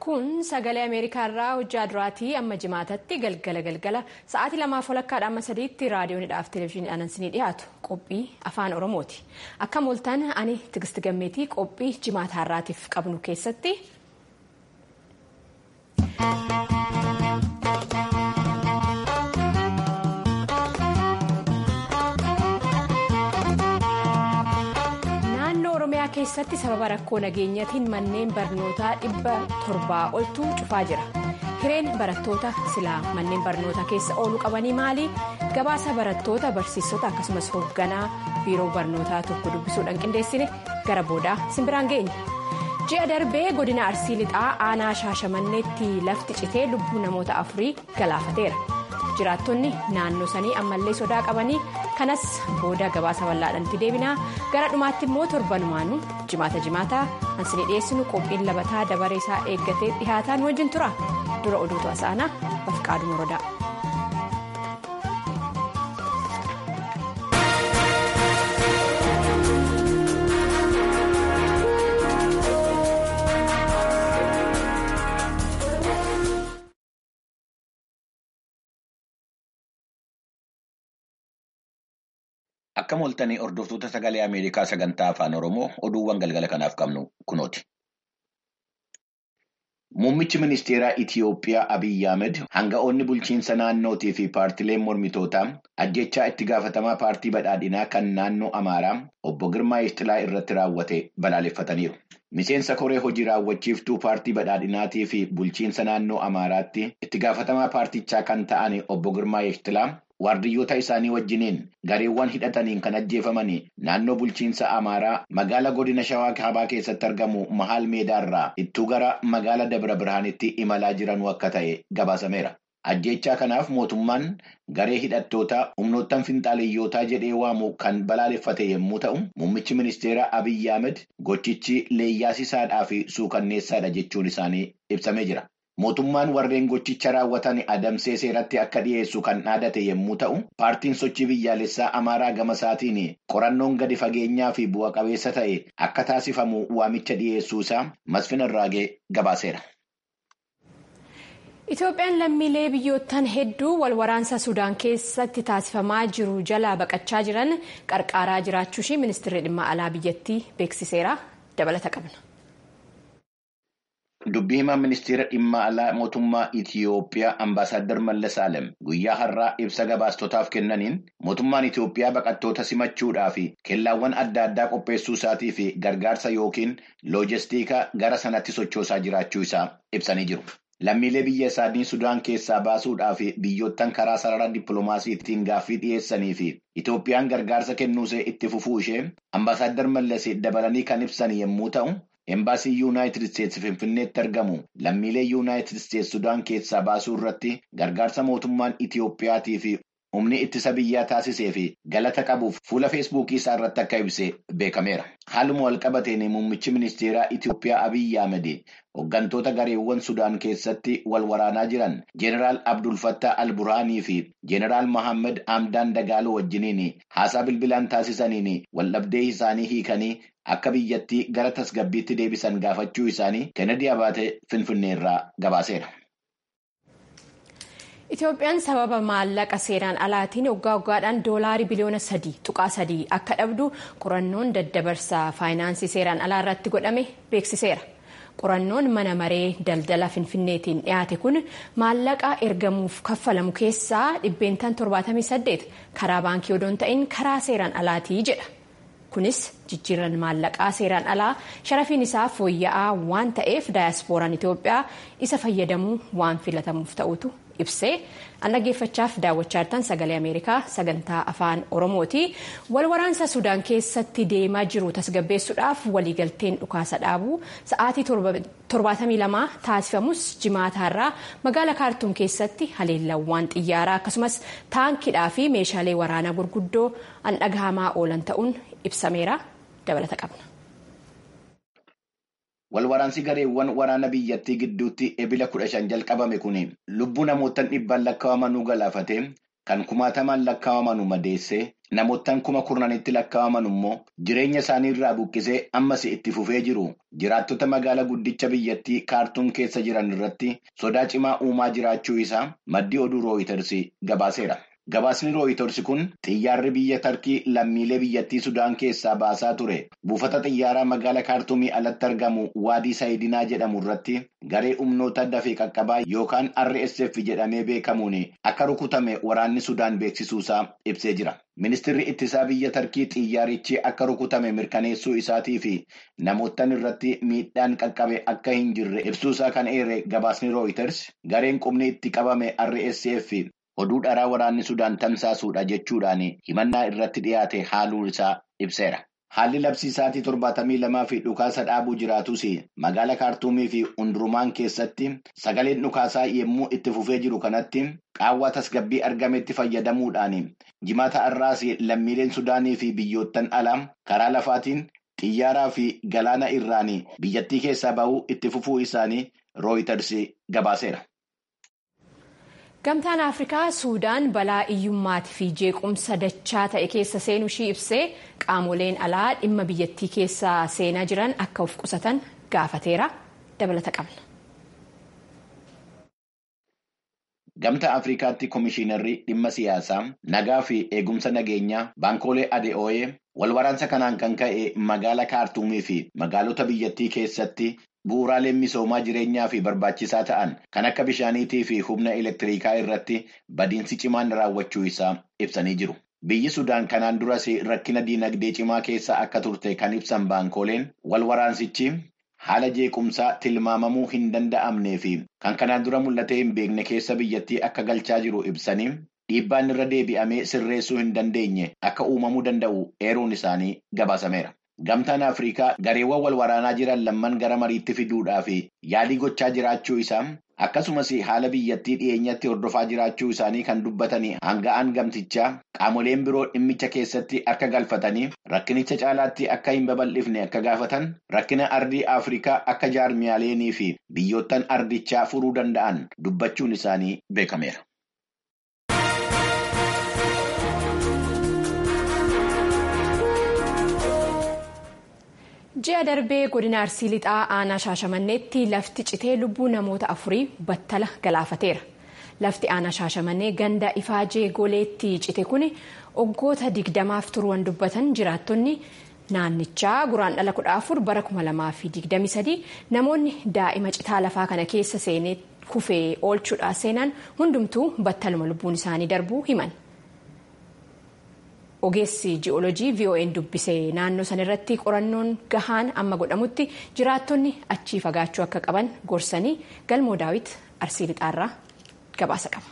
Kun sagalee Ameerikaa irraa hojjaa duraatii amma jimaatatti galgala galgala sa'aatii lamaaf walakkaadha amma sadiitti raadiyoonidhaaf televezyiiniidhaan ansinii dhiyaatu qophii afaan Oromooti. Akka mooltaan ani Tigisti Gammeetii qophii jimaataa irraatiif qabnu keessatti. oromiyaa keessatti sababa rakkoo nageenyatiin manneen barnootaa dhibba torbaa oltu cufaa jira hireen barattoota silaa manneen barnootaa keessa ooluu qabanii maali gabaasa barattoota barsiisota akkasumas hoogganaa biiroo barnootaa tokko dubbisuudhaan qindeessine gara boodaa simbiraan geenya ji'a darbee godina arsii lixaa aanaa shaashamanneetti lafti citee lubbuu namoota afurii galaafateera. jiraattonni naannoo sanii ammallee sodaa qabanii kanas booda gabaasa bal'aadhaatti deebinaa gara dhumaatti immoo torbanumaanuu jimaata jimaataa ansinii dhiyeessinu qophiin labataa dabaree isaa eeggatee dhihaataan wajjin tura dura oduutu asaanaa bafqaaduu morodaa. Akka mooltanii hordoftoota sagalee Ameerikaa sagantaa afaan Oromoo oduuwwan galgala kanaaf qabnu kunooti. Muummichi ministeeraa Itiyoophiyaa Abiyyi Ahmed hanga'oonni bulchiinsa naannootii fi paartileen mormitootaa ajjechaa itti gaafatamaa paartii badhaadhinaa kan naannoo Amaaraa obbo Girmaa Ishxilaa irratti raawwate balaaleffataniiru. Miseensa koree hojii raawwachiiftuu paartii badhaadhinaatii fi bulchiinsa naannoo Amaaraatti itti gaafatamaa paartichaa kan ta'an obbo Girmaa Ishxilaa waardiyyoota isaanii wajjiniin gareewwan hidhataniin kan ajjeefaman naannoo bulchiinsa Amaaraa magaala godina Shawaa Kaabaa keessatti argamu Mahaal Meedaarraa ittuu gara magaala Dabra Birhaanitti imalaa jiranuu akka ta'e gabaasameera. Ajjechaa kanaaf mootummaan garee hidhattoota humnoottan finxaaleyyootaa jedhee waamu kan balaaleffate yommuu ta'u, muummichi ministeeraa Abiyyi Ahmed gochichi leeyyaasisaadhaa fi suukanneessaadha jechuun isaanii ibsamee jira. Mootummaan warreen gochicha raawwatan adamsee seeratti akka dhiyeessu kan dhaadate yommuu ta'u, paartiin sochii biyyaalessaa Amaaraa gama isaatiin qorannoon gadi fageenyaa fi bu'a qabeessa ta'e akka taasifamu waamicha dhiyeessuu isaa Masfin Irraagee gabaaseera. Itoophiyaan lammiilee biyyoottan hedduu wal waraansa Sudaan keessatti taasifamaa jiru jalaa baqachaa jiran qarqaaraa jiraachuu ishee ministeerri dhimma alaa biyyattii beeksiseera. Dabalata qabna. Dubbii himaa ministeera dhimma alaa mootummaa Itiyoophiyaa Ambaasaadder Mallas Alem guyyaa har'aa ibsa gabaastotaaf kennaniin mootummaan Itiyoophiyaa baqattoota simachuudhaa fi kellaawwan adda addaa qopheessuu isaatii fi gargaarsa yookiin loojistiika gara sanatti sochoosaa jiraachuu isaa ibsanii jiru. Lammiilee biyya isaanii Sudaan keessaa baasuudhaa fi biyyoottan karaa sarara dippiloomaasiitiin gaaffii dhiyeessanii fi Itoophiyaan gargaarsa kennuusee itti fufuu ishee Ambaasaadder Mallas dabalanii kan ibsan yommuu ta'u. Embaasii Yuunaayitid Isteetsi Finfinneetti argamu lammiilee Yuunaayitid Isteetsi Sudaan keessaa baasuu irratti gargaarsa mootummaan Itiyoophiyaatii fi humni ittisa biyyaa taasisee fi galata qabuuf fuula feesbuukii isaa irratti akka ibse beekameera. Haaluma walqabateen muummichi ministeeraa Itiyoophiyaa Abiyyi Ahmed hooggantoota gareewwan Sudaan keessatti wal waraanaa jiran Jeneraal Abdul Fattah al-Burhaanii fi Jeneraal Mohammed Hamdaan Dagaaloo wajjiniin haasaa bilbilaan taasisaniin waldhabdee isaanii hiikanii akka biyyattii gara tasgabbiitti deebisan gaafachuu isaanii Kennedy Abaatee Finfinneerraa gabaaseera. Itoophiyaan sababa maallaqa seeraan alaatiin waggaa waggaadhaan doolaarii biliyoona sadii tuqaa sadii akka dhabdu qorannoon daddabarsaa faayinaansii seeraan alaa irratti godhame beeksiseera. Qorannoon mana maree daldala finfinneetiin dhiyaate kun maallaqa ergamuuf kaffalamu keessaa dhibbeentaan 78 karaa baankii odoon ta'in karaa seeraan alaatii jedha. Kunis jijjiirran maallaqaa seeraan alaa sharafiin isaa fooyya'aa waan ta'eef daayaaspooraan Itoophiyaa isa fayyadamuu waan filatamuuf ta'utu ibsee an dhaggeeffachaaf daawwachaa jirtan sagalee Ameerikaa sagantaa afaan Oromooti. Wal waraansa Sudaan keessatti deemaa jiru tasgabbeessuudhaaf waliigalteen dhukaasa dhaabuu sa'aatii 72 taasifamus jimaataarraa magaala kaartuum keessatti haleellawwan xiyyaaraa akkasumas taankiidhaa fi meeshaalee waraanaa gurguddoo an dhagahamaa oolan ta'uun ibsameera dabalata qabna. Walwaraansi gareewwan waraana biyyattii gidduutti ebila kudha shan jalqabame kun lubbuu namoota dhibbaan lakkaa'amanuu galaafate kan kumaatamaan lakkaa'aman madeessee namoottan kuma kurnanitti lakkaa'aman immoo jireenya isaanii irraa buqqisee ammas itti fufee jiru jiraattota magaalaa guddicha biyyattii kaartuum keessa jiran irratti sodaa cimaa uumaa jiraachuu isaa maddii oduu rooyiters gabaaseera. Gabaasni rooyiters kun xiyyaarri biyya tarkii lammiilee biyyattii sudaan keessaa baasaa ture buufata xiyyaaraa magaalaa kaartuumii alatti argamu waadii saayidinaa jedhamu irratti garee humnoota dafee qaqqabaa yookaan rsf jedhamee beekamuun akka rukutame waraanni sudaan beeksisuusaa ibsee jira. Ministeerri ittisaa biyya tarkii xiyyaarichi akka rukutame mirkaneessuu isaatii fi namoottan irratti miidhaan qaqqabe akka hin jirre ibsuusaa kan eere gabaasni rooyiters gareen qubni itti qabame rsf. oduu dharaa waraanni sudaan tamsaasuudha jechuudhaan himannaa irratti dhiyaate haaluu isaa ibseera. Haalli labsiisaatii torbaatamii lamaa fi dhukaasa dhaabuu jiraatus magaala kaartuumii fi hundurumaan keessatti sagaleen dhukaasaa yommuu itti fufee jiru kanatti qaawwaa tasgabbii argametti fayyadamuudhaan jimaata har'aas lammiileen sudaanii fi biyyoottan alaa karaa lafaatiin xiyyaaraa fi galaana irraan biyyattii keessaa bahuu itti fufuu isaanii rooyiters gabaaseera. Gamtaan Afrikaa Suudaan balaa iyyummaatii fi jeequmsa dachaa ta'e keessa seenuu ishii ibsee qaamoleen alaa dhimma biyyattii keessa seenaa jiran akka of qusatan gaafateera. Dabalata qabna. Gamtaa Afrikaatti Komishiinarri dhimma siyaasaa nagaa fi eegumsa nageenyaa baankoolee ADO'ee wal waraansa kanaan kan ka'e magaala kaartuumii fi magaalota biyyattii keessatti. Bu'uuraaleen misoomaa jireenyaa fi barbaachisaa ta'an kan akka bishaaniitii fi humna elektiriikaa irratti badiinsi cimaan raawwachuu isaa ibsanii jiru. Biyyi Sudaan kanaan duras rakkina diinagdee cimaa keessa akka turte kan ibsan baankooleen wal waraansichi haala jeequmsaa tilmaamamuu hin danda'amnee fi kan kanaan dura mul'atee hin beekne keessa biyyattii akka galchaa jiru ibsanii dhiibbaan irra deebi'amee sirreessuu hin dandeenye akka uumamuu danda'u eeruun isaanii gabaasameera. Gamtaan Afrikaa gareewwan wal waraanaa jiran lamman gara mariitti fiduudhaa fi yaalii gochaa jiraachuu isaa akkasumas haala biyyattii dhiyeenyatti hordofaa jiraachuu isaanii kan dubbatanii hanga'aan gamtichaa qaamoleen biroo dhimmicha keessatti akka galfatanii rakkinicha caalaatti akka hin babal'ifne akka gaafatan rakkina ardii Afrikaa akka jaarmiyaaleenii fi biyyoottan ardichaa furuu danda'an dubbachuun isaanii beekameera. ji'a darbee godina arsii lixaa aanaa shaashamanneetti lafti citee lubbuu namoota afurii battala galaafateera lafti aanaa shaashamannee ganda ifaajee goleetti cite kun waggoota digdamaaf turuun dubbatan jiraattonni naannichaa guraandhala kudha afur bara kuma lamaa fi digdami sadii namoonni daa'ima citaa lafaa kana keessa seenee kufee oolchuudhaa seenan hundumtuu battaluma lubbuun isaanii darbuu himan. ogeessi ji'oolojii vo'n dubbisee naannoo san irratti qorannoon gahaan amma godhamutti jiraattonni achii fagaachuu akka qaban gorsanii galmoo daawit arsii lixaarraa gabaasa qaba.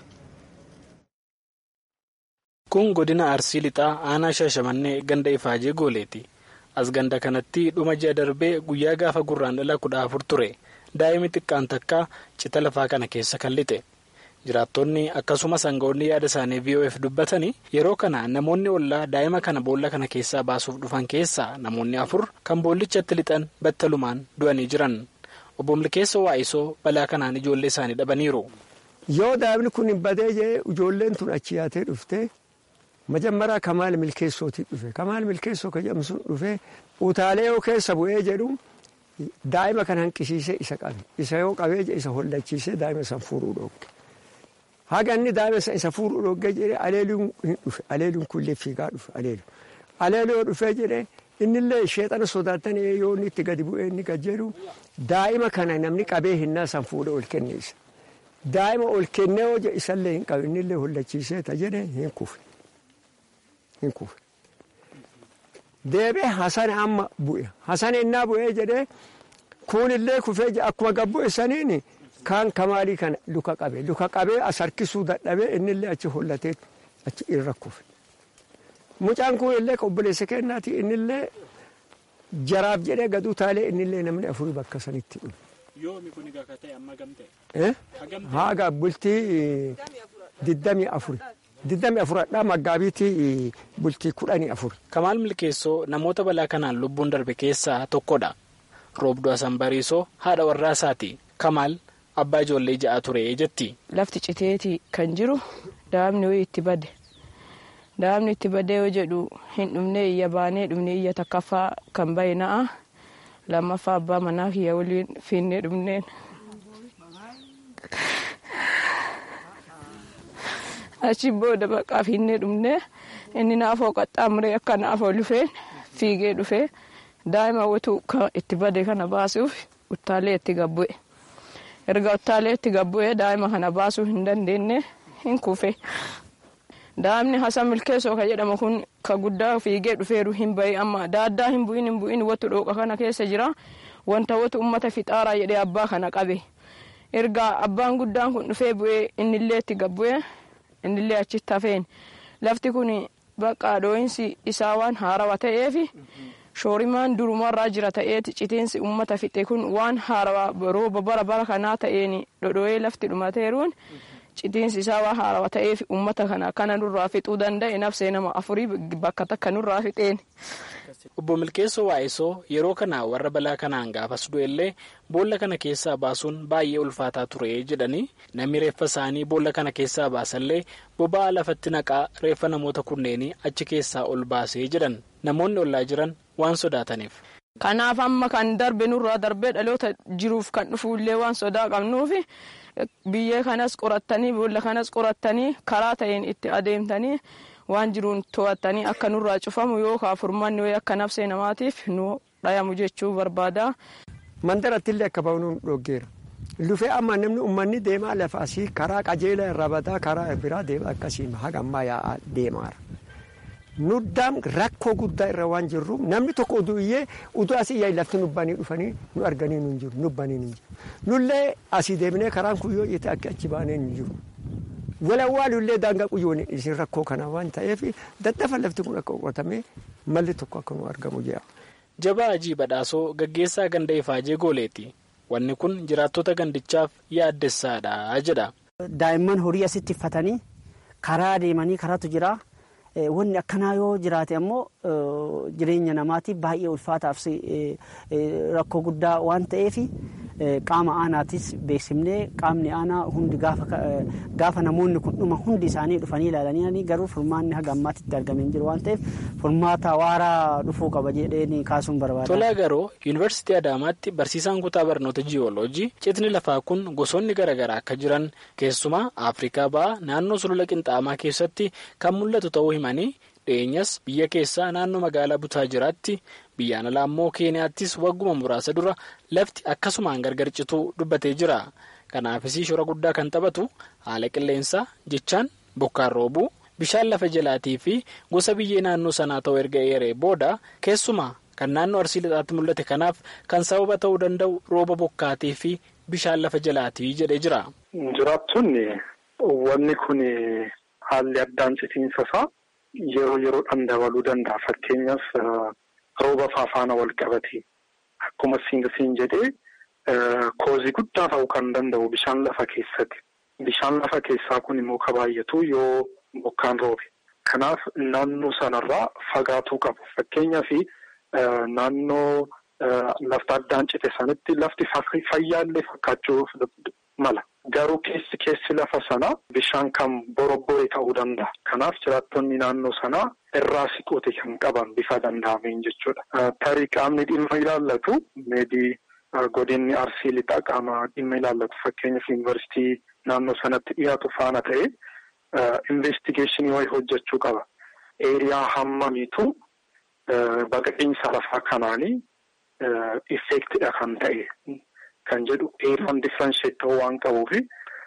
kun godina arsii lixaa aanaa shaashamannee ganda ifaajee gooleeti as ganda kanatti dhuma ji'a darbee guyyaa gaafa gurraandhala kudha afur ture daa'imni xiqqaan takka cita lafaa kana keessa kan lixe. jiraattonni akkasumas aangawoonni yaada isaanii vof dubbatanii yeroo kana namoonni ollaa daa'ima kana boolla kana keessaa baasuuf dhufan keessaa namoonni afur kan boollichatti lixan battalumaan du'anii jiran obbo Milkeessa Waa'isoo balaa kanaan ijoollee isaanii dhabaniiru. yoo daa'imni kun hin badee jee ijoolleen tun achi yaatee dhufte majammaraa kamaal milkeessootii dhufe kamaal milkeessoo ka jedhamu sun dhufe utaalee yoo keessa bu'ee jedhu daa'ima kan hanqisiisee isa qabe isa yoo qabee isa hollachiisee daa'ima san fuudhuu dhooge. haga inni daa'ima isa fuudhuu dhooge jedhee aleeluun hin dhufe aleeluun kunillee fiigaa dhufe aleelu aleeluu yoo dhufee jedhee innillee sheexana sodaatanii yoo inni itti gadi bu'ee inni gad jedhu daa'ima kana namni qabee hinnaa san fuudhee ol kenne isa daa'ima ol kennee yoo isallee hin qabe innillee hollachiisee ta jedhe hin kufe hin kufe deebee hasan amma bu'e hasan innaa bu'ee jedhee kunillee kufee akkuma gabbu'e saniini. Kaan kamaalii kana luka qabee luka qabee as harkisuu dadhabee innillee achi hollatee achi irra kufe. Mucaan kun illee obboleessa kennaati innillee jaraaf jedhee gad utaalee innillee namni afurii bakka sanitti dhufe. Yoomi kun egaa ta'e amma gamtee? Haga bultii diddamii afuri. Diddamii afuradhaa maggaabiitii bultii kudhanii afuri. Kamaal Milkeessoo namoota balaa kanaan lubbuun darbe keessaa tokkodha. Roobduu Asan Bariisoo haadha warraa isaati. Kamaal. Abbaa ijoollee ja'a ture jetti. Lafti citeeti kan jiru daa'imni wayii itti bade daa'imni itti badee yoo jedhu hin dhumne iyya baanee dhumne iyya takkaffaa kan bahe na'a lammaffaa abbaa manaa kiyya waliin fiinnee dhumneen. achi booda baqaa fiinnee dhumne inni naafoo qaxxaamuree akka naafoo lufeen fiigee dhufee daa'ima watu itti bade kana baasuuf uttaalee itti gabbu'e erga uttaalee itti gabbu'e daa'ima kana baasuu hin dandeenye hin kufe daa'imni hasan milkeessoo ka jedhamu kun ka guddaa fiigee dhufeeru hin bahi amma daaddaa hin bu'in hin bu'in watu dhooqa kana keessa jira wanta watu ummata fixaaraa jedhee abbaa kana qabe erga abbaan guddaan kun dhufee bu'ee innillee itti gabbu'e innillee achitti hafeen lafti kun bakka dhoo'insi isaa waan haarawaa ta'eef shoorimaan durumarraa jira ta'eeti citiinsi ummata fixe kun waan haarawaa rooba bara bara kanaa ta'een dhodhoo'ee lafti dhumateeruun citiinsi isaa waan haarawaa ta'eef ummata kana kana nurraa fixuu danda'e nafsee nama afurii bakka takka nurraa fixeen. Obbo Milkeessoo Waa'isoo yeroo kana warra balaa kanaan gaafas du'ellee boolla kana keessaa baasuun baay'ee ulfaataa ture jedhanii namni reeffa isaanii boolla kana keessaa baasallee boba'aa lafatti naqaa reeffa namoota kunneenii achi keessaa ol baasee jedhan namoonni ollaa jiran waan sodaataniif. Kanaaf amma kan darbe nurraa darbee dhaloota jiruuf kan dhufuullee waan sodaa qabnuuf biyyee kanas qorattanii boolla kanas qorattanii karaa ta'een itti adeemtanii. waan jiruun to'attanii akka nurraa cufamu yookaan furmaanni wayii akka nafsee namaatiif nu dhayamu jechuu barbaada. Mandarattillee akka ba'uun dhoggeera. Lufee amma namni uummanni deemaa lafa asii karaa qajeelaa irraa badaa karaa biraa deema akkasii haga ammaa yaa'aa deemaara. Nuddaan rakkoo guddaa irra waan jirruuf namni tokko uduu iyyee uduu asii yaa'ii lafti nubbanii dhufanii nu arganii nu hin jiru nubbanii nu hin jiru. Nullee asii deemnee karaan kun yoo itti akka achi baanee hin jiru. walawwaalullee daangaa quyyoon isin rakkoo kana waan ta'eef daddafa lafti kun akka qotamee malli tokko akka nu argamu jedha. Jabaa Ajii Badhaasoo gaggeessaa ganda Ifaajee Gooleeti. Wanni kun jiraattota gandichaaf yaaddessaadha jedha. Daa'imman horii asitti uffatanii karaa deemanii karaatu jira. Wanni akkanaa yoo jiraate ammoo jireenya namaatiif baay'ee ulfaataaf rakkoo guddaa waan ta'eef qaama aanaatis beeksifnee qaamni aanaa hundi gaafa namoonni kun dhuma hundi isaanii dhufanii ilaalanii garuu furmaanni haga ammaatti itti argamee hin jiru waan ta'eef furmaata waaraa dhufuu qaba jedheen kaasuun barbaada. Tolaa garoo yuunivarsiitii Adaamaatti barsiisaan kutaa barnoota jiyooloojii citni lafaa kun gosoonni garaagaraa akka jiran keessumaa Afrikaa ba'aa naannoo sulula qinxaamaa keessatti kan mul'atu ta'uu himanii dhiyeenyas biyya keessaa naannoo magaalaa butaa jiraatti biyyaan alaa immoo keeniyaattis wagguma muraasa dura lafti akkasumaan gargar cituu dubbatee jira kanaafis shora guddaa kan taphatu haala qilleensaa jechaan bokkaan roobuu bishaan lafa jalaatii fi gosa biyyee naannoo sanaa ta'uu erga eeree booda keessumaa kan naannoo arsii lixaatti mul'ate kanaaf kan sababa ta'uu danda'u rooba bokkaatii fi bishaan lafa jalaatii jedhee jira. jiraattonni wanni kun haalli addaan citiinsa isaa. Yeroo yeroodhaan dabaluu danda'a. Fakkeenyaaf rooba faafaana wal qabate akkuma siin jedhee koozii guddaa ta'uu kan danda'u bishaan lafa keessatti. Bishaan lafa keessaa kun immoo ka baay'atu yoo bokkaan roobe. Kanaaf naannoo sanarraa fagaatuu qabu. Fakkeenyaaf naannoo lafti addaan cite sanitti lafti fayyaallee fakkaachuu mala. Garuu keessi keessi lafa sanaa bishaan kan borobbore ta'uu danda'a. Kanaaf jiraattonni naannoo sanaa irraa siqote kan qaban bifa danda'ameen jechuudha. Tarii qaamni dhimma ilaallatu meedii godinni arsii lixaa qaama dhimma ilaallatu fakkeenyaaf yuunivarsiitii naannoo sanatti dhiyaatu faana ta'e investigeeshinii wayii hojjechuu qaba. Eeriyaa hammamiitu baqaqiinsa lafaa kanaanii effektidha kan ta'e. Kan jedhu eeraan differenshiyet ta'uu waan qabuufi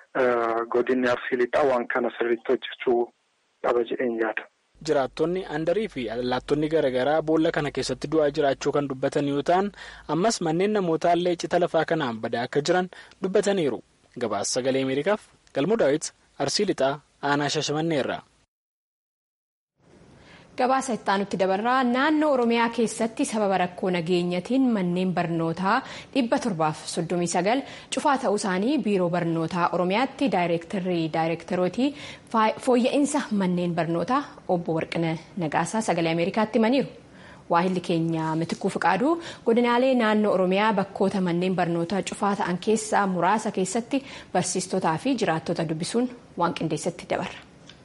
godinni arsii lixaa waan kana sirriitti hojjechuu qaba jedheen yaada. Jiraattonni andarii fi allaattonni garaagaraa boolla kana keessatti du'aa jiraachuu kan dubbatan yoo ta'an ammas manneen namootaallee cita lafaa kanaan badaa akka jiran dubbataniiru. Gabaasa sagalee Ameerikaaf galmoo daawwiti arsii lixaa aanaa shashamanneerra. Gabaasa itti aanutti dabarraa naannoo Oromiyaa keessatti sababa rakkoo nageenyatiin manneen barnootaa dhibba torbaaf soddomii sagal cufaa ta'uu isaanii biiroo barnootaa Oromiyaatti daayireektarii daayireektarootii fooyya'insa manneen barnootaa obbo Warqina Nagaasaa sagalee Ameerikaatti himaniiru. Waahilli keenya mitikuu fiqaaduu godinaalee naannoo Oromiyaa bakkoota manneen barnootaa cufaa ta'an keessaa muraasa keessatti barsiistotaa fi jiraattota dubbisuun waan qindeessatti dabarra.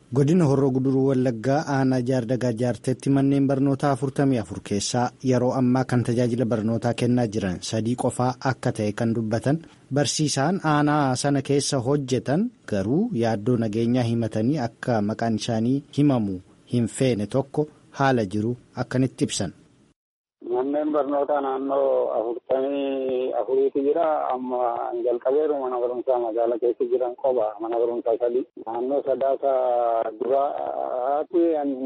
godina horroo guduruu wallaggaa aanaa jaardagaa jaarteetti manneen barnootaa 44 keessaa yeroo ammaa kan tajaajila barnootaa kennaa jiran sadii qofaa akka ta'e kan dubbatan barsiisaan aanaa sana keessa hojjetan garuu yaaddoo nageenyaa himatanii akka maqaan isaanii himamu hin feene tokko haala jiru akkanitti ibsan. Manneen barnootaa naannoo afurtamii afuriitu jira. Amma jalqabeeru mana barumsaa magaalaa keessa jiran qoba mana barumsaa sadii. Naannoo sadaasa duraatti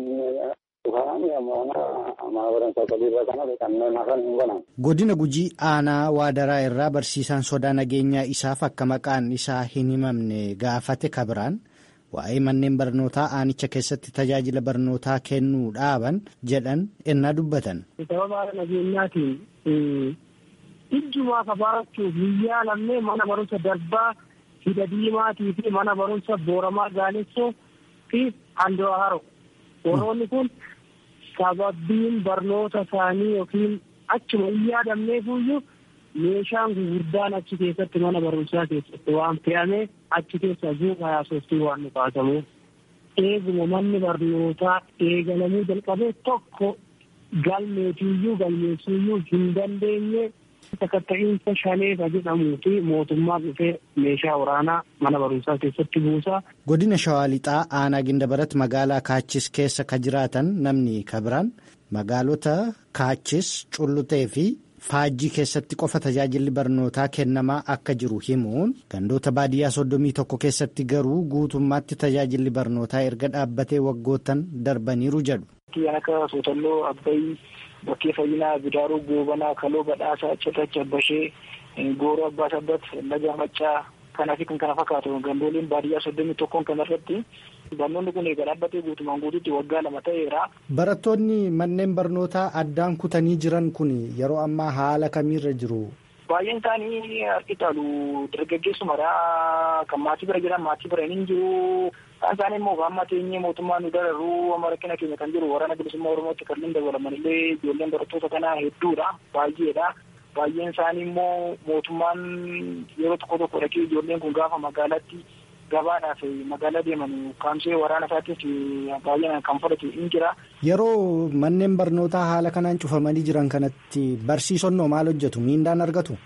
dhufanii ammoo mana barumsaa sadii irra kanatti kanneen hafan hin banan. Godina Gujii aanaa Waadaraa irraa barsiisaan sodaa nageenyaa isaaf akka maqaan isaa hin himamne gaafate kabiraan. waa'ee manneen barnootaa aanicha keessatti tajaajila barnootaa kennuu dhaaban jedhan ennaa dubbatan. Sababa nageenyaatiin ijjumaa kabaarachuuf biyyaa lammee mana barumsa darbaa hidha diimaatii fi mana barumsa booramaa gaalessoo fi handoo haro. Warroonni kun sababiin barnoota isaanii yookiin achuma hin yaadamneefuyyuu meeshaan gurguddaan achi keessatti mana barumsaa keessatti waan fe'ame achi keessa guutaa yaasoftii waan nu kaasamu eeguma manni barnootaa eegalamuu jalqabee tokko galmeetiiyyuu galmeessiiyyuu hin dandeenye sakatta'iinsa shaleefa jedhamuu fi mootummaa dhufee meeshaa waraanaa mana barumsaa keessatti buusaa. Godina Shawaa Lixaa aanaa Gindabarat magaalaa Kaachis keessa ka jiraatan namni kabiraan magaalota Kaachis Cullutee fi Faajjii keessatti qofa tajaajilli barnootaa kennamaa akka jiru himuun gandoota baadiyyaa soddomii tokko keessatti garuu guutummaatti tajaajilli barnootaa erga dhaabbatee waggootan darbaniiru jedhu. Kan akka Sootalloo, Abbayii, Bakkee Fayyinaa, Bidaaruu, Goobanaa, Kaloo, Badhaasaa, Cirracha, Bashee, Gooroo, Abbaa Sabbat, Laga Maccaa kanaa fi kan kana fakkaatu gandooleen baadiyyaa soddomii tokkoon kanarratti barnoonni kun eega dhaabbatee guutumaan guutuutti waggaa lama ta'eera. Barattoonni manneen barnootaa addaan kutanii jiran kun yeroo ammaa haala kamiirra jiru? Baay'een isaanii harki caalu dargaggeessumadha. Kan maatii bira jiran maatii bira hin jiru. Kan isaanii immoo amma teenyee mootummaa nu dararuu amma rakkina keenya kan jiru waraana bilisummaa Oromootti kanneen dabalaman illee ijoolleen barattoota kanaa hedduudha. Baay'eedha. Baay'een isaanii immoo mootummaan yeroo tokko tokko dhaqee ijoolleen kun gaafa magaalaatti gabaadhaaf magaalaa deeman kaamsee waraana isaatiif baay'inaan kan fudhatu hin jira. Yeroo manneen barnootaa haala kanaan cufamanii jiran kanatti barsiisonnoo maal hojjetu? Miindaan argatu?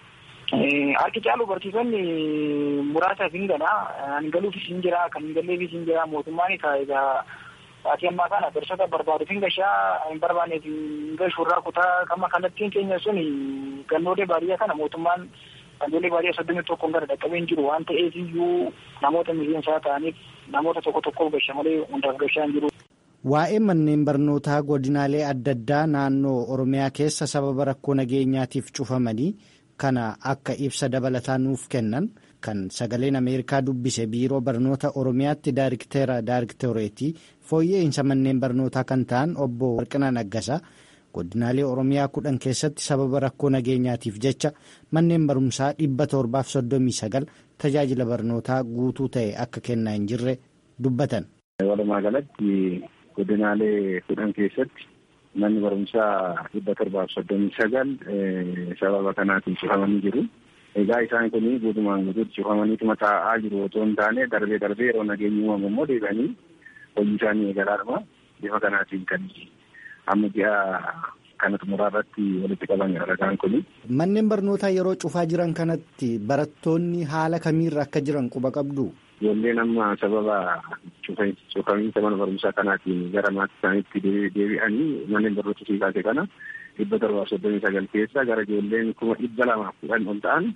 Harki caalu barsiisonni muraasaaf hin gala. Hin galuufis hin jira, kan hin galleefis hin jira. Mootummaan egaa Saatii ammaa kana barsiisota barbaaduuf hin gashaa hin barbaanneef hin gashuurraa kutaa qama kallattiin keenya sun gandoolee baadiyyaa kana mootummaan gandoolee baadiyyaa soddomii tokkoon gara dhaqqabee hin jiru waan ta'eef iyyuu namoota miseensaa ta'aniif namoota tokko tokkoof gasha malee hundaaf gashaa hin jiru. Waa'ee manneen barnootaa godinaalee adda addaa naannoo Oromiyaa keessa sababa rakkoo nageenyaatiif cufamanii kana akka ibsa dabalataa nuuf kennan kan sagaleen Ameerikaa dubbise biiroo barnoota Oromiyaatti daayirikteera daayirikteereetii fooyya'insa manneen barnootaa kan ta'an obbo Warqinaa Naggasaa godinaalee Oromiyaa kudhan keessatti sababa rakkoo nageenyaatiif jecha manneen barumsaa dhibba torbaaf soddomii sagal tajaajila barnootaa guutuu ta'e akka kennaa hin jirre dubbatan. Walumaa galatti godinaalee kudhan keessatti manni barumsaa dhibba torbaaf soddomii sagal sababa kanaatiin cufamanii jiru. Egaa isaan kun guutumaan guutuutti cufamaniituma taa'aa jiru otoo hin taane darbee darbee yeroo nageenyi uumamu immoo deebi'anii hojii isaanii eegalaadhuma bifa kanaatiin kan amma ji'a kana xumuraa irratti walitti qaban ragaan kun. Manneen barnootaa yeroo cufaa jiran kanatti barattoonni haala kamiirra akka jiran quba qabdu. Ijoolleen amma sababa cufamiinsa mana barumsaa kanaatiin gara maatii isaaniitti deebi'anii manneen barnoota siikaase kana dhibba torbaaf soddomii sagal keessa gara ijoolleen kuma dhibba lamaaf kudhan ol ta'an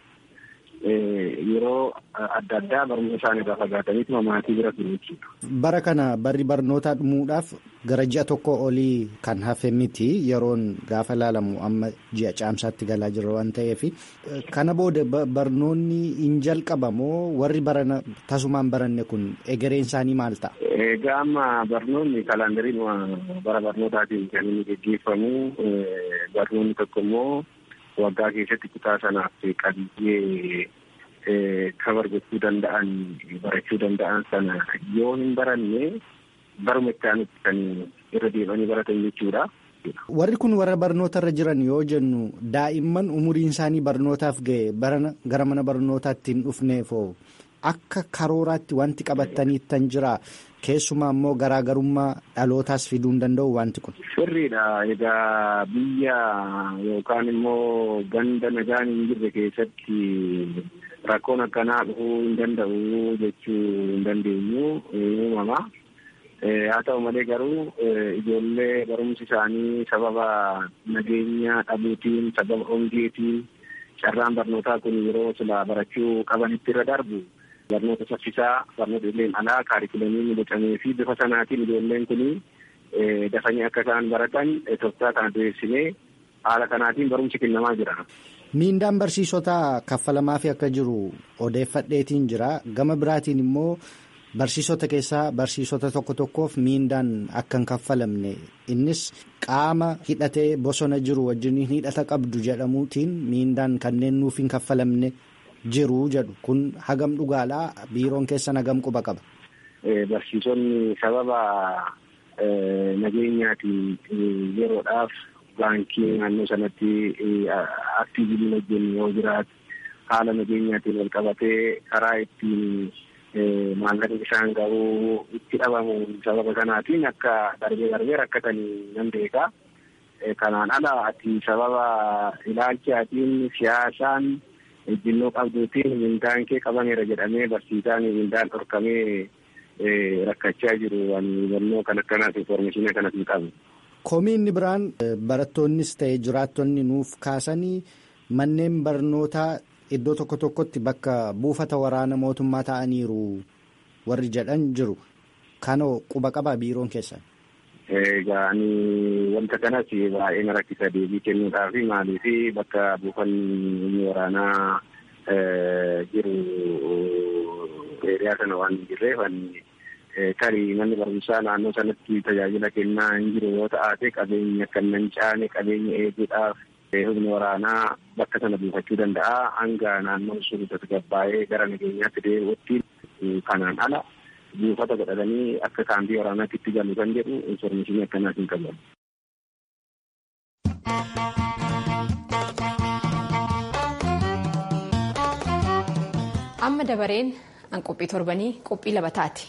yeroo adda addaa barnoota isaanii irraa fagaataniitu maatii bira turu jechuudha. Bara kana barri barnootaa dhumuudhaaf gara ji'a tokko olii kan hafe miti yeroon gaafa ilaalamu amma ji'a caamsaatti galaa jira waan ta'eef kana booda barnoonni hin jalqabamoo warri barana tasumaan baranne kun egereen isaanii maal ta'a? Egaa amma barnoonni kalaandariin bara barnootaatiin kan inni gaggeeffamu barnoonni tokko immoo waggaa keessatti kutaa sanaaf qabiyyee kabar gochuu danda'an barachuu danda'an sana yoo hin baranne baruma itti aanutti kan irra deemanii baratan jechuudha. Warri kun warra barnoota irra jiran yoo jennu daa'imman umuriin isaanii barnootaaf ga'e gara mana barnootaatti hin dhufneefoo akka karooraatti wanti qabataniittan jira keessumaa immoo garaagarummaa dhalootaas fiduu hin danda'u wanti kun. Sirriidha. Egaa biyya yookaan immoo ganda nagaan hin jirre keessatti rakkoon akkanaa dhufuu hin danda'u jechuu hin dandeenyu uumama. Haa ta'u malee garuu ijoollee barumsi isaanii sababa nageenya dhabuutiin sababa hongeetiin carraan barnootaa kun yeroo sila barachuu qabanitti irra darbu barnoota saffisaa barnoota ijoolleen alaa kaarikulamii bocamee fi bifa sanaatiin ijoolleen kun dafanii akka isaan baratan tooftaa kana diriirsinee haala kanaatiin barumsi kennamaa jira. Miindaan barsiisotaa kaffalamaa fi akka jiru odeeffadheetiin jira. Gama biraatiin immoo barsiisota keessaa barsiisota tokko tokkoof miindaan akka hin kaffalamne innis qaama hidhatee bosona jiru wajjin hidhata qabdu jedhamuutiin miindaan kanneen nuuf hin kaffalamne jiru jedhu kun hagam dhugaadhaa biiroon keessan hagam quba qaba. Barsiisonni sababa nageenyaatiin yeroodhaaf baankii naannoo sanatti aktiiviliin hojjennu yoo jiraatu haala nageenyaatiin wal qabatee karaa ittiin maallaqni isaan ga'uu itti dhabamu sababa kanaatiin akka darbee darbee rakkatanii nan beeka. Kanaan ala ati sababa ilaalchaatiin siyaasaan ejjennoo qabduutiin mindaan kee qabameera jedhamee barsiisaan mindaan dhorkamee rakkachaa jiru ani hubannoo kan akkanaaf informeeshinii kanas hin qabu. Komiin biraan barattoonnis ta'e jiraattonni nuuf kaasanii manneen barnootaa iddoo tokko tokkotti bakka buufata waraana mootummaa ta'aniiru warri jedhan jiru. Kanoo quba qabaa biiroon keessan. Egaa ani wanta kanas baay'ee na rakkisa deebii kennuudhaaf maaliif bakka buufanni waraanaa jiru eeriyaa sana waan hin jirreef tarii manni barumsaa naannoo sanatti tajaajila kennaa hin jiru yoo ta'ate qabeenya kan nan caane qabeenya eeguudhaaf humni waraanaa bakka sana buufachuu danda'a hanga naannoon sun tasgabbaa'ee gara nageenyaatti deebi'utti kanaan ala buufata godhatanii akka kaambii waraanaatti itti galu kan jedhu informeeshinii akkanaas hin qabu. Amma dabareen an qophii torbanii qophii labataati.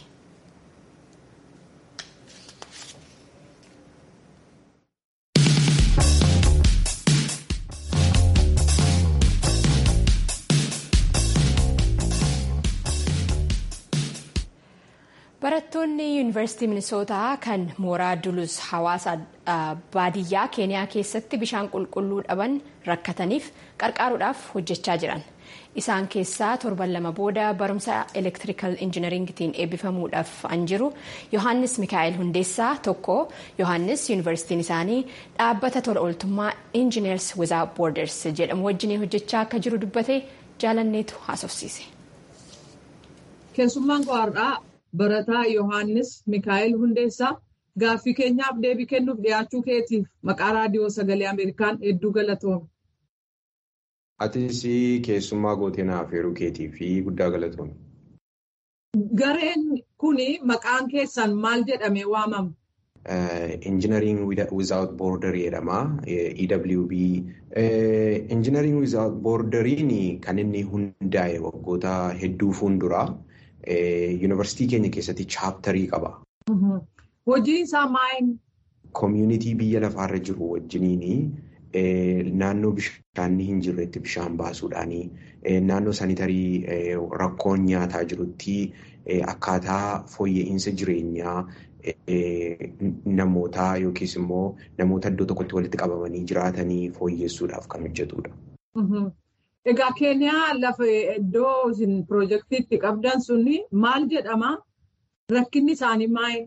Barattoonni yuunivarsiitii Minisootaa kan mooraa Dulus hawaasa baadiyyaa Keeniyaa keessatti bishaan qulqulluu dhaban rakkataniif qarqaaruudhaaf hojjechaa jiran. Isaan keessaa torban lama booda barumsa elektirikal injinaringitiin eebbifamuudhaaf an jiru Yohaannis Mikaa'el Hundeessaa tokko Yohaannis yuunivarsiitiin isaanii dhaabbata tola ooltummaa Engineers Without Borders jedhamu wajjin hojjechaa akka jiru dubbate jaalanneetu haasofsiise. Keessummaan qo'aadhaa barataa Yohaannis Mikaa'el Hundeessaa gaaffii keenyaaf deebii kennuuf dhiyaachuu keetiif maqaa raadiyoo sagalee Ameerikaan hedduu galatoome. Atis keessummaa gootenaaf heeruu keetii fi guddaa galatoome. Gareen kun maqaan keessan maal jedhamee waamama? Engineering without border jedhama. EWB. Engineering without borderiin kan inni hundaa'e waggoota hedduu fuulduraa. Yuunivarsiitii keenya keessatti chaaptarii qaba. Hojii isaa maal? Koomiyunitii biyya lafaarra jiru wajjiniin naannoo bishaanni hin jirretti bishaan baasuudhaanii naannoo sanitarii rakkoon nyaataa jirutti akkaataa fooyya'insa jireenyaa namootaa yookiis immoo namoota iddoo tokkotti walitti qabamanii jiraatanii fooyyessuudhaaf kan hojjetudha. Egaa Keeniyaa lafa iddoo isin piroojeektiitti qabdan suni maal jedhama? Rakkinni isaanii maal?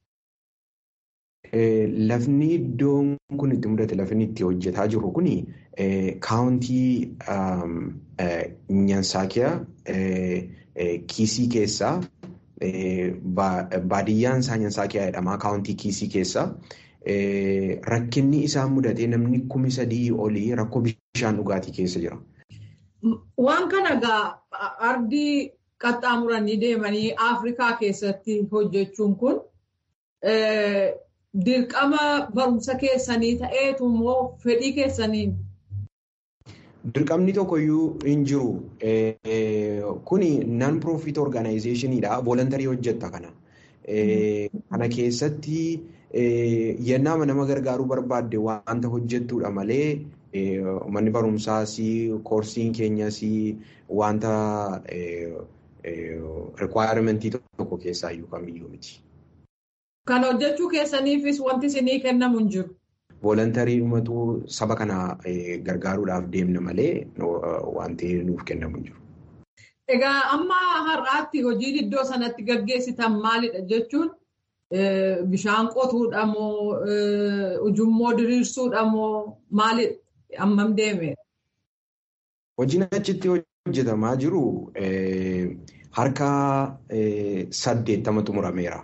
Lafni iddoon kun itti mudate lafni itti hojjetaa jiru kun kaawuntii Nyansaakiyaa kiisii keessaa baadiyyaan isaa Nyansaakiyaa jedhama kaawuntii kiisii keessaa rakkinni isaan mudatee namni kumi sadii olii rakkoo bishaan dhugaatii keessa jira. Waan kana egaa ardii qaxxaamuranii deemanii Afrikaa keessatti hojjechuun kun dirqama barumsa keessanii ta'eetu immoo fedhii keessaniin. Dirqamni tokkoyyuu hin jiru. Kuni non profit organizationidha. Volontarii hojjetta kana. Kana keessatti yennaa nama gargaaruu barbaadde wanta hojjettudha malee manni barumsaas koorsiin keenyas wanta requirement tokko keessaa iyyuu kamiyyuu miti. Kan hojjechuu keessaniifis wanti isinii kennamu hin jiru. Volontarii dhumatu saba kana gargaaruudhaaf deemna malee wanti nuuf kennamu hin jiru. Egaa amma har'aatti hojiin iddoo sanatti gaggeessitan maalidha jechuun bishaan qotuudha moo ujummoo diriirsuudha moo maalidha ammam deeme? Hojiin achitti hojjetamaa jiru harka saddeettama xumurameera.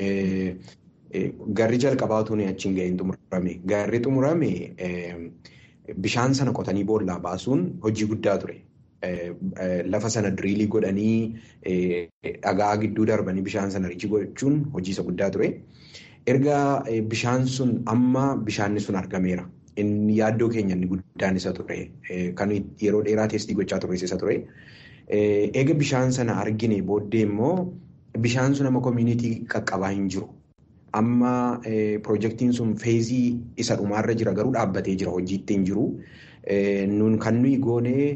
Garri jalqabaatu achiin ga'een xumurame. Garri xumurame bishaan sana qotanii boollaa baasuun hojii guddaa ture. Lafa sana diriilii godhanii dhagaa gidduu darbanii bishaan sana riichi gochuun hojii isa guddaa ture. Erga bishaan sun amma bishaanni sun argameera. Inni yaaddoo keenya inni guddaan isa ture. Kan yeroo dheeraa teestii gochaa turres isa ture. Eega bishaan sana argine booddee immoo bishaan sun amma koominitii qaqqabaa hin jiru. Amma piroojeektiin sun feezii isa dhumaarra jira garuu dhaabbatee jira hojiitti hin jiru. Nun kan nuyi goone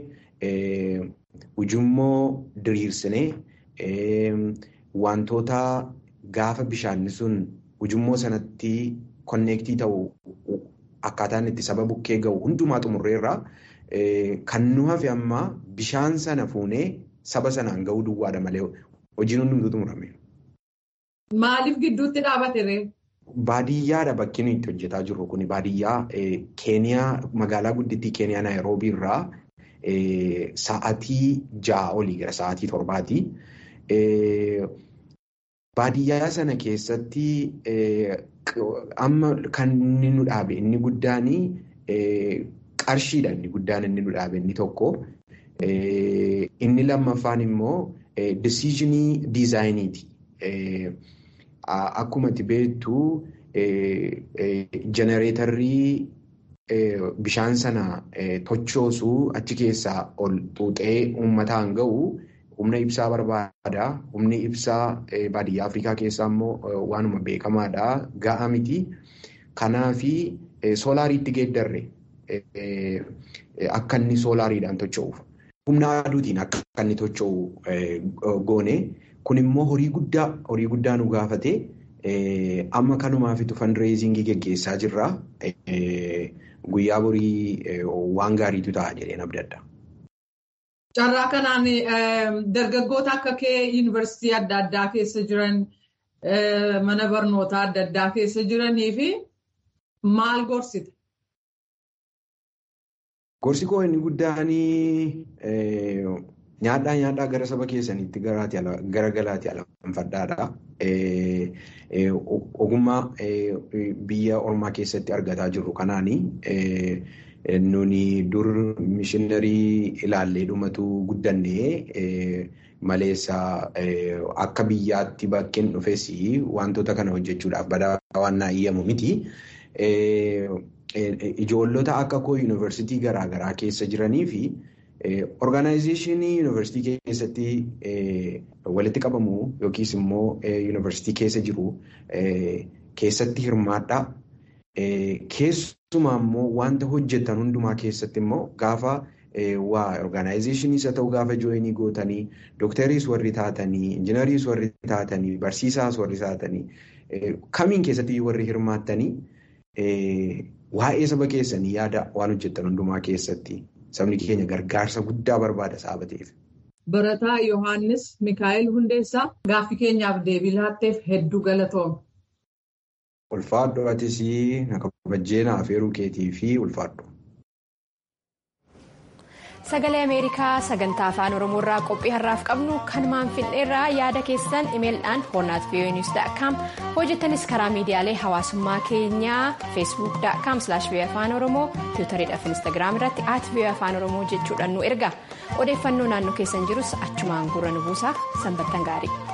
ujummoo diriirsinee wantoota gaafa bishaanni sun ujummoo sanatti konneektii ta'u akkaataan itti saba bukkee ga'u hundumaa xumurreerra. Kan nu hafe amma bishaan sana fuunee saba sanaan ga'uu duwwaadha malee hojiin hundumtuu xumurame. Maaliif gidduutti dhaabate ree? Baadiyyaadha bakki nuyi itti hojjetaa jirru kun baadiyyaa Keeniyaa magaalaa guddittii Keeniyaa Naayiroobii irraa sa'aatii ja'a olii gara sa'aatii torbaati. Baadiyyaa sana keessatti amma kan inni nu dhaabe inni guddaan qarshiidha inni guddaan inni nu dhaabe inni tokko. Inni lammaffaan immoo decisionii diizaayiniiti. Akkuma itti beektu jenereetarrii bishaan sana tochoosu achi keessaa ol xuuxee uummataan ga'u humna ibsaa barbaada. Humni ibsaa baadiyyaa Afrikaa keessaa immoo waanuma beekamaadha. Ga'a miti. Kanaafi soolaariitti geeddarre akka inni soolaariidhaan tocho'uuf. Humna aduutiin akka inni tocho'u goone. Kun immoo horii guddaa horii guddaa nu gaafate amma kanumaafitu fundraisingii geggeessaa jirra. Guyyaa borii waan gaariitu ta'a jedheen abdadha. Carraa kanaan dargaggoota akka kee yuunivarsiitii adda addaa keessa jiran mana barnootaa adda addaa keessa jiranii fi maal gorsita? Gorsi koo inni guddaan nyaadhaa nyaadhaa gara saba keessaniitti gara galaatti alanfadhaadha. Ogummaa biyya ormaa keessatti argataa jirru kanaani nuni dur mishiinarii ilaallee dhumatu guddannee maleessa akka biyyaatti bakkeen dhufes wantoota kana hojjechuudhaaf badaa waan naa iyyamu miti. Ijoollota akka koo yuunivarsiitii garaagaraa keessa jiranii fi Orgaanayizeeshinii yuunivarsiitii keessatti walitti qabamu yookiis immoo yuunivarsiitii keessa jiru keessatti hirmaadha. Keessumaa immoo wanta hojjetan hundumaa keessatti immoo gaafa waa orgaanayizeeshiniis haa ta'u gaafa jooyinii gootanii doktariis warri taatanii injinariis warri taatanii barsiisaas warri taatanii kamiin keessatti warri hirmaattanii waa'ee saba keessanii yaada waan hojjetan hundumaa keessatti. Sabni keenya gargaarsa guddaa barbaada saba ta'eef. Barataa Yohaannis Mikaa'el Hundeessaa gaaffii keenyaaf deebii laatteef hedduu galatoome. Ulfaadhu atis na kabajjeenaa afeeruu keetii fi ulfaadhu. Sagalee Ameerikaa sagantaa afaan Oromoo irraa qophii har'aaf qabnu kanumaan fixneerraa yaada keessan imeeldhaan hoornaat voonius.com hojjettanis karaa miidiyaalee hawaasummaa keenyaa feesbuuk.com afaan oromoo tiwutariidhaaf instaagiraam irratti at afaan oromoo jechuudhaan nu erga odeeffannoo naannoo keessan jirus achumaan gurra nu buusaa sanbattan gaarii.